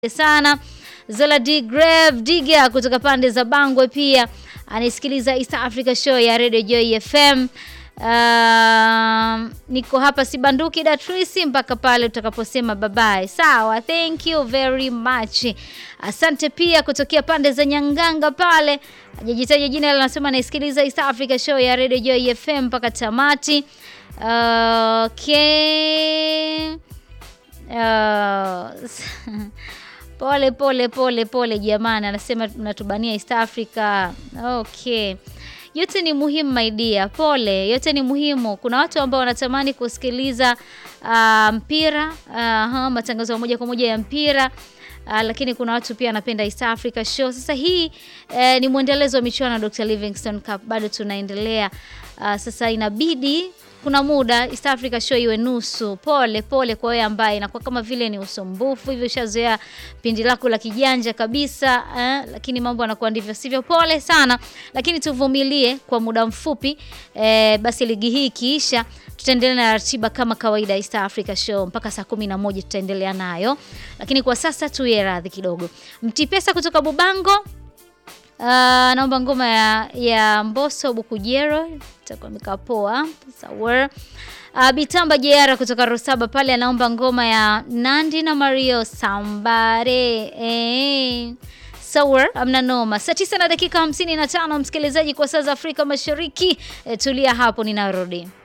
sana Zola D Grave Diga kutoka pande za Bangwe pia anasikiliza East Africa Show ya Radio Joy FM. Uh, niko hapa sibanduki Datrisi mpaka pale utakaposema babaye. Sawa, thank you very much. Asante pia kutokea pande za Nyanganga pale. Hajajitaja jina anasema anasikiliza East Africa Show ya Radio Joy FM mpaka tamati. Uh, okay. Uh, pole pole pole pole jamani, anasema mnatubania East Africa. Okay. Yote ni muhimu my dear, pole. Yote ni muhimu. Kuna watu ambao wanatamani kusikiliza uh, mpira uh, matangazo ya moja kwa moja ya mpira uh, lakini kuna watu pia wanapenda East Africa Show. Sasa hii uh, ni mwendelezo wa michuano ya Dr. Livingstone Cup, bado tunaendelea. Uh, sasa inabidi kuna muda East Africa Show iwe nusu. Pole pole kwa wewe ambaye inakuwa kama vile ni usumbufu hivyo, ushazoea pindi lako la kijanja kabisa eh, lakini mambo yanakuwa ndivyo sivyo. Pole sana, lakini tuvumilie kwa muda mfupi eh, basi ligi hii ikiisha tutaendelea na ratiba kama kawaida East Africa Show mpaka saa kumi na moja tutaendelea nayo, lakini kwa sasa tuye radhi kidogo. Mtipesa kutoka Bubango Uh, naomba ngoma ya, ya Mbosso Bukujero itakuwa mikapoa sawa. Uh, Bitamba Jeara kutoka Rosaba pale anaomba ngoma ya Nandi na Mario Sambare eh. Sawa, amna noma. Saa tisa na dakika hamsini na tano msikilizaji, kwa saa za Afrika Mashariki. E, tulia hapo ninarudi.